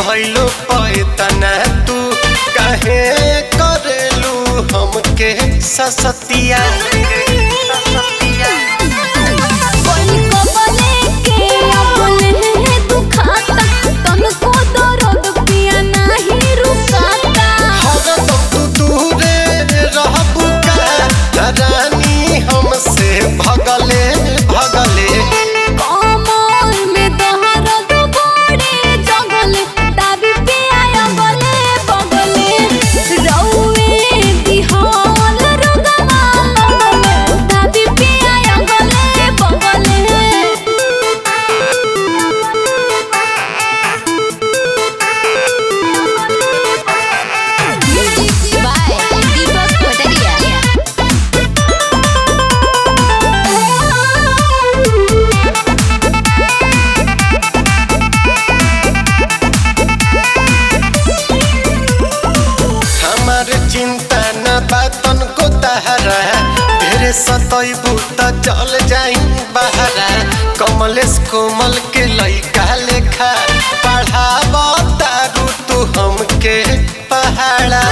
भइलो पैतना तू काहे करेलू हमके ससतिया कोई को बोले के बोले दुखाता तनको दर्द पिया नहीं रुकाता हरदम तू दूरे रहबू का रानी हमसे भगले भगले कमर में दर्द बड़े जगल दाबी पे आया बले बगले रौवे दिहाल रुगमा दाबी पे आया गले बगले म्यूजिक बाय दीपक पटरिया हमार चिंता न बातन को तहरा ढेरे सतैबू त चल जाई बहरा कमलेश कोमल के लइका लेखा पढ़ाब तारू तू हमके पहाड़ा